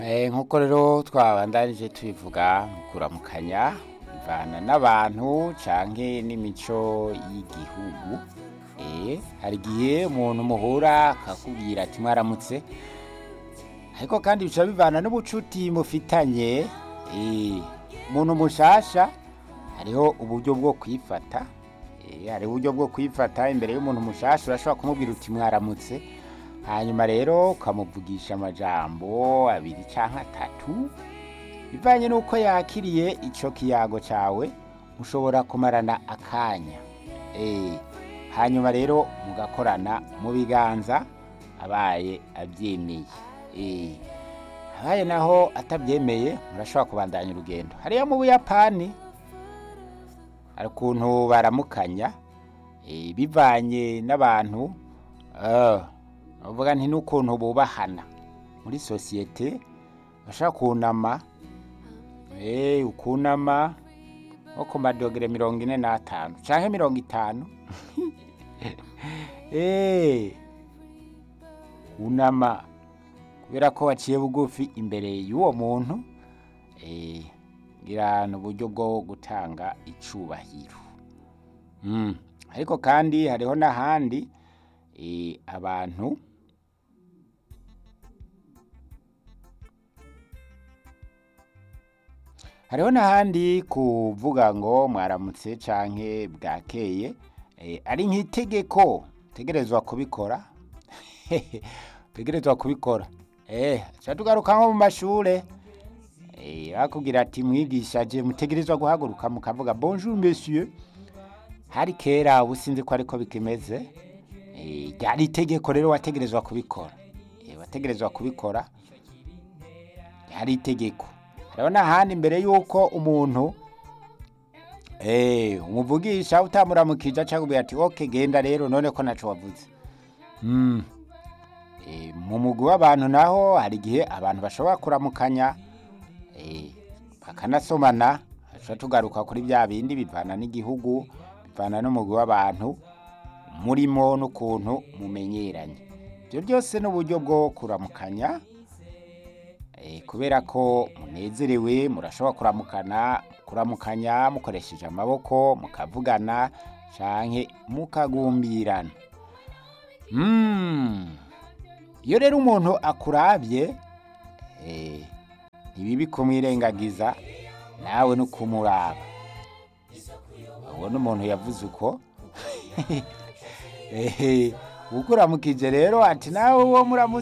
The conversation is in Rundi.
nk'uko rero twabandanije tubivuga mu kuramukanya bivana n'abantu canke n'imico y'igihugu eh hari igihe umuntu muhura akakubwira ati mwaramutse ariko kandi bica bivana n'ubucuti mufitanye eh umuntu mushasha hariho uburyo bwo kwifata eh hariho uburyo bwo kwifata imbere y'umuntu mushasha urashobora kumubwira uti mwaramutse hanyuma rero ukamuvugisha amajambo abiri canke atatu bivanye n'uko yakiriye ico kiyago cawe mushobora kumarana akanya eh hanyuma rero mugakorana mu biganza abaye avyemeye eh abaye naho atavyemeye murashobora kubandanya urugendo hariya mu buyapani hari ukuntu baramukanya eh, bivanye n'abantu ah, bavuga nti n'ukuntu bubahana muri sosiyete bashaka kunama eh, ukunama nko ku madogere mirongo ine n'atanu canke mirongo itanu eh, kunama kubera ko waciye bugufi imbere y'uwo muntu eh, ngira ni uburyo bwo gutanga icubahiro mm. ariko kandi hariho n'ahandi eh, abantu hariho n'ahandi kuvuga ngo mwaramutse canke bwakeye eh, ari nk'itegeko tegerezwa kubikora tegerezwa kubikora eh ca tugaruka nko mu mashure eh bakubwira ati mwigisha je mutegerezwa guhaguruka mukavuga bonjour monsieur hari kera ubu sinzi ko ariko bikimeze eh ryari itegeko rero wategerezwa kubikora eh wategerezwa kubikora ryari itegeko hariho n'ahandi imbere y'uko umuntu eh umuvugisha utamuramukije acakubwira ati ok genda rero none ko naco wavuze mm. eh, mu mugwi w'abantu naho hari igihe abantu bashobora kuramukanya eh, bakanasomana tuca tugaruka kuri bya bindi bivana n'igihugu bivana n'umugwi w'abantu murimo n'ukuntu mumenyeranye ibyo byose n'uburyo bwo kuramukanya eh, kubera ko munezerewe murashobora kuramukana kuramukanya mukoresheje amaboko mukavugana canke mukagumbirana mm. iyo rero umuntu akuravye eh, ntibibi kumwirengagiza nawe no kumuraba ubona umuntu yavuze uko eh, ukuramukije rero ati nawe uwo muramutse